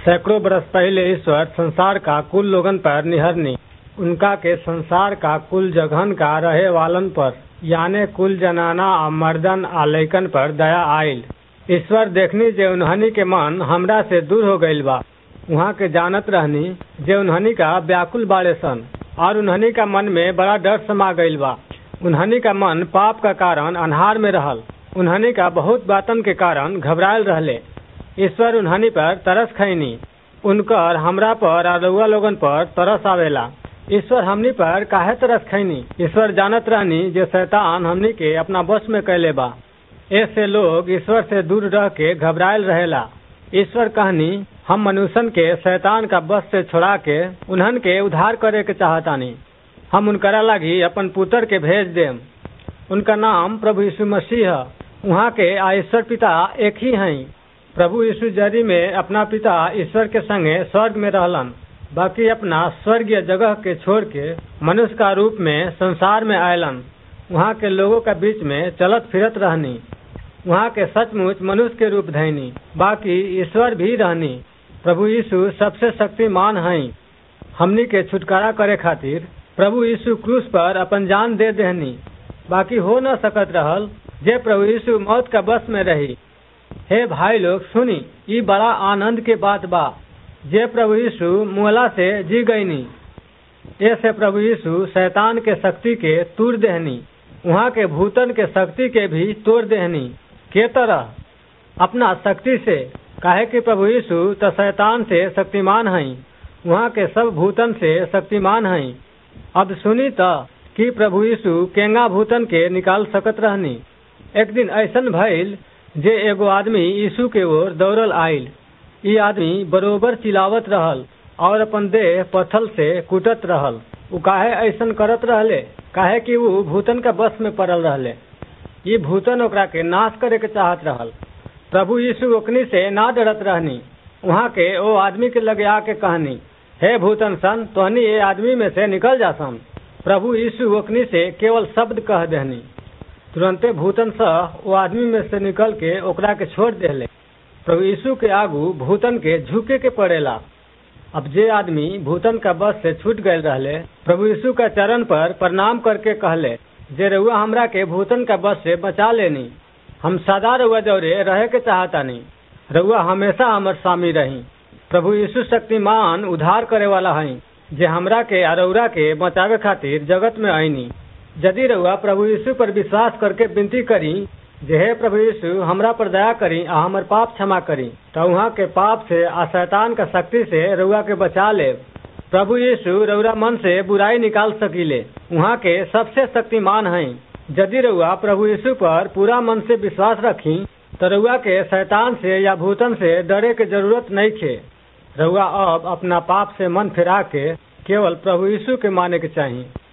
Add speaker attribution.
Speaker 1: सैकड़ों बरस पहले ईश्वर संसार का कुल लोगन पर निहरनी उनका के संसार का कुल जघन का रहे वालन पर यानी कुल जनाना आ मर्दन आ लइकन पर दया आइल ईश्वर देखनी जे उन्हनी के मन हमरा से दूर हो गईल बा उहाँ के जानत रहनी जे उन्हनी का व्याकुल बाड़े सन और उन्हनी का मन में बड़ा डर समा गईल बा उन्हनी का मन पाप का कारण अन्हार में रहल उन्हनी का बहुत बातन के कारण घबरायल रहले ईश्वर उन्हनी पर तरस खैनी उनकर हमरा पर आ रउआ लोगन पर तरस आवेला ईश्वर हमनी पर काहे तरस खैनी ईश्वर जानत रहनी जे शैतान हमनी के अपना बस में कैले बा ऐसे लोग ईश्वर से दूर रह के घबरायल रहेला ईश्वर कहनी हम मनुष्यन के शैतान का बस से छोड़ा के उन्हन के उद्धार करे के चाहतानी हम उनकरा लागी अपन पुत्र के भेज देम उनका नाम प्रभु यीशु मसीह है वहाँ के आ ईश्वर पिता एक ही हैं प्रभु यीशु जरी में अपना पिता ईश्वर के संगे स्वर्ग में रहलन बाकी अपना स्वर्गीय जगह के छोड़ के मनुष्य का रूप में संसार में आयलन वहाँ के लोगों का बीच में चलत फिरत रहनी वहाँ के सचमुच मनुष्य के रूप धैनी बाकी ईश्वर भी रहनी प्रभु यीशु सबसे शक्तिमान हैं हमनी के छुटकारा करे खातिर प्रभु यीशु क्रूस पर अपन जान दे देहनी बाकी हो न सकत रहल जे प्रभु यीशु मौत का बस में रही हे भाई लोग सुनी ई बड़ा आनंद के बात बा जे प्रभु यीशु मुहला से जी गईनी ऐसे प्रभु यीशु शैतान के शक्ति के तूर देहनी वहाँ के भूतन के शक्ति के भी तोड़ देहनी के तरह अपना शक्ति से काहे कि प्रभु यीशु तो शैतान से शक्तिमान हैं वहाँ के सब भूतन से शक्तिमान हैं अब सुनी तो कि प्रभु यीशु केंगा भूतन के निकाल सकत रहनी एक दिन ऐसन भइल जे एगो आदमी यीशु के ओर दौड़ल आइल ई आदमी बरोबर चिल्लावत रहल और अपन देह पत्थल से कूटत रहल उ काहे ऐसन करत रहले काहे कि उ भूतन का बस में पड़ल रहले ई भूतन ओकरा के नाश करे के चाहत रहल प्रभु यीशु ओकनी से ना डरत रहनी वहाँ के ओ आदमी के लगे आके कहनी हे भूतन सन तोहनी ये आदमी में से निकल जा सन प्रभु यीशु ओकनी से केवल शब्द कह देहनी तुरंते भूतन सह वो आदमी में से निकल के ओकरा के छोड़ देले प्रभु यीशु के आगू भूतन के झुके के पड़ेला अब जे आदमी भूतन का बस से छूट गए रहले प्रभु यीशु का चरण पर प्रणाम करके कहले जे रउआ हमरा के भूतन का बस से बचा लेनी हम सदा रउआ जौरे रहे के चाहतानी रउआ हमेशा हमर स्वामी रही प्रभु यीशु शक्तिमान उद्धार करे वाला हई जे हमरा के अरौरा के बचावे खातिर जगत में आईनी यदि रउआ प्रभु यीशु पर विश्वास करके विनती करी जे हे प्रभु यीशु हमरा पर दया करी आ हमर पाप क्षमा करी तो वहाँ के पाप से आ शैतान का शक्ति से रउआ के बचा ले प्रभु यीशु रउरा मन से बुराई निकाल सकीले वहाँ के सबसे शक्तिमान हैं यदि रउआ प्रभु यीशु पर पूरा मन से विश्वास रखी तो रउआ के शैतान से या भूतन से डरे के जरूरत नहीं खे रउआ अब अपना पाप से मन फिरा के केवल प्रभु यीशु के माने के चाहिए